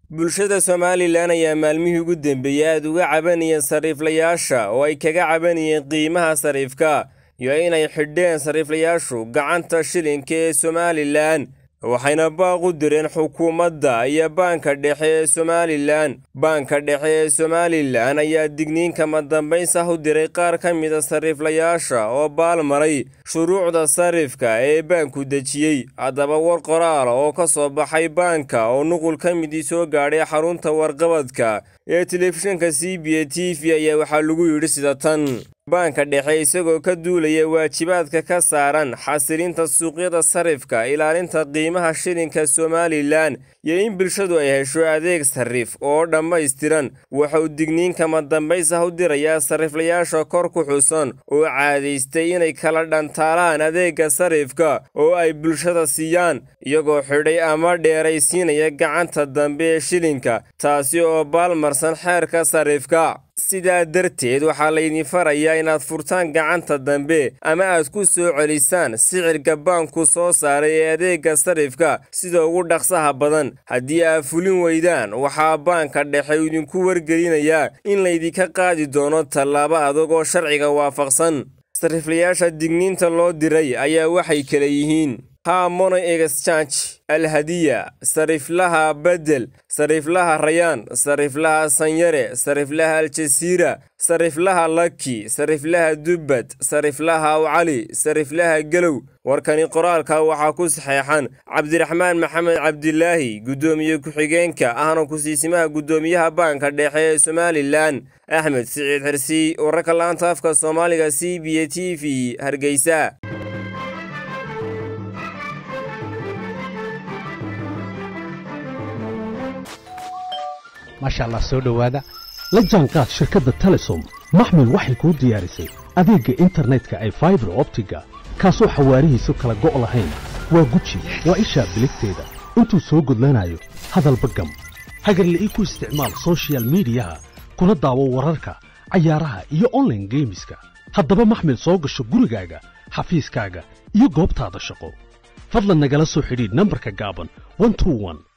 bulshada somalilan ayaa maalmihii ugu dambeeyey aad uga cabanayeen sariiflayaasha oo ay kaga cabanayeen qiimaha sariifka iyo inay xidheen sariiflayaashu gacanta shilinka ee somalilan waxayna baaq u direen xukuumadda iyo baanka dhexe ee somalilan baanka dhexe ee somalilan ayaa digniin kama dambays ah u diray qaar ka mida sariiflayaasha oo baalmaray shuruucda sarifka ee baanku dejiyey haddaba war qoraal oo ka soo baxay baanka oo nuqul ka midii soo gaadhay xarunta warqabadka ee telefishinka c b a t v ayaa waxaa lagu yidhi sida tan baanka dhexe isagoo ka duulaya waajibaadka ka saaran xasilinta suuqyada sarifka ilaalinta qiimaha shilinka somalilan iyo in bulshadu ay hesho adeeg sarif oo dhammaystiran waxauu digniin kama dambays ah u dirayaa sariflayaasha kor ku xusan oo caadaystay inay kala dhantaalaan adeegga sarifka oo ay bulshada siiyaan iyagoo xidhay ama dheeraysiinaya gacanta dambe ee shilinka taasi oo baalmarsan xeerka sarifka sidaa darteed waxaa laydin farayaa inaad furtaan gacanta dambe ama aad ku soo celisaan sicirka baanku soo saaray ee adeegga sarifka sida ugu dhaqsaha badan haddii aad fulin weydaan waxaa baanka dhexe idinku wargelinayaa in laydinka qaadi doono tallaabo adag oo sharciga waafaqsan sariflayaasha digniinta loo diray ayaa waxay kala yihiin hamono exchange alhadiya sariflaha bedel sariflaha rayaan sariflaha sanyare sariflaha aljasiira sariflaha laki sariflaha dubbad sariflaha awcali sariflaha gelow warkani qoraalka waxaa ku saxeexan cabdiraxmaan maxamed cabdilaahi guddoomiye ku-xigeenka ahna kusiisimaha guddoomiyaha baanka dhexe ee somalilan axmed siciid xirsi wararka laanta afka soomaaliga c b a t v hargeysa maasha allah soo dhowaada la jaanqaad shirkadda telesom maxmil waxay kuu diyaarisay adeegga internetka ay faibar optiga kaasoo xawaarihiisu kala go' lahayn waa guji waa ishaa biligteeda intuu soo gudlanayo hadalba gam hagarla'ii ku isticmaal sochial midiyaha kuna daawo wararka cayaaraha iyo onlaine geemiska haddaba maxmil soo gasho gurigaaga xafiiskaaga iyo goobtaada shaqo fadlan nagala soo xidhiidh nambarka gaaban